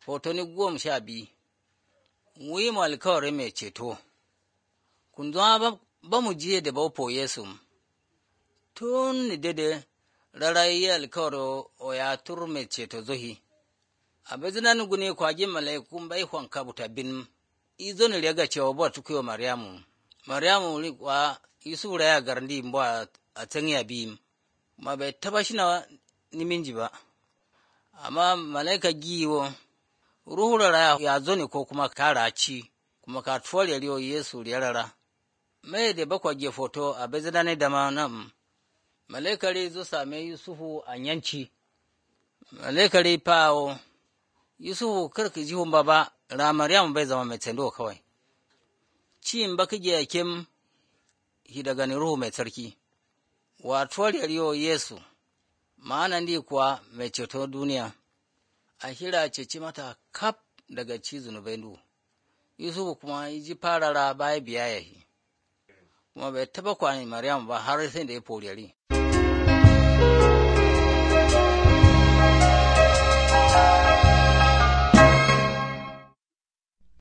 Fotoni goma sha biyu Wi mu alkawarin mai ceto Kun zama ba mu jiye da baupo Yesu tun ni dede rarayi alkawar o ya tur mai ceto zohi a bezinan guni kwaji malaikun bai hwanka buta bin izo ni rega cewa ba tukuyo Maryamu Maryamu ri kwa Yusuf raya garndi mbo a tsangiya bi ma bai taba shi na niminji ba amma malaika giwo ruhu rara ya zo ne ko kuma kara ci kuma ka tuwar yariyo Yesu rara mai da bakwa ge foto a bezinan da ma nan malaikari zo same Yusufu a yanci malaikari pawo Yusufu karka ji hun ba ra Maryamu bai zama mai tsando kawai cin baka ge kim hi daga ni ruhu mai tsarki wa tuwar yariyo Yesu ma'anan di kuwa mai ceto duniya a hira ceci mata kaf daga ci zunubai du Yusufu kuma ji farara baya biya yahi kuma bai taba kwani Maryamu ba har sai da ya foriyari.